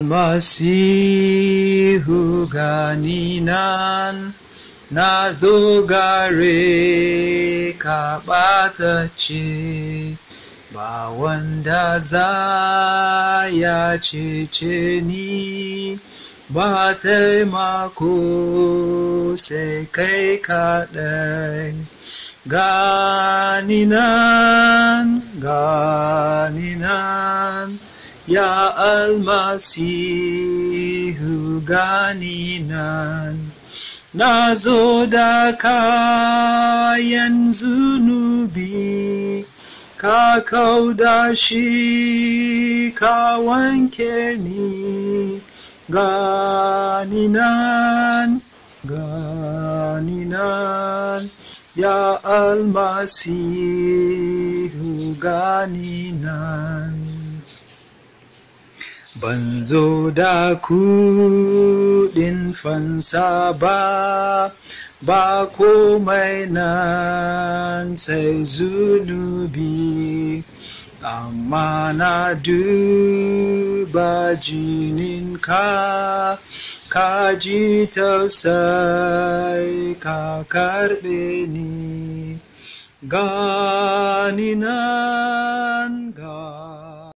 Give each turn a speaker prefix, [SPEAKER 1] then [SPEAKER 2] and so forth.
[SPEAKER 1] almasihu gani nan na zo gare ka ɓatacce ba wanda za ya cece ni ba taimako sai kai kaɗai gani nan gani nan ya almasihu gani nan na zo da kayan zunubi ka kauda shi ka wanke ni gani nan gani nan ya almasihu gani nan ban zo da kuɗin fansa ba ba komai nan sai zunubi amma na duba jininka ka ji tausai ka karɓe ni gani nan gani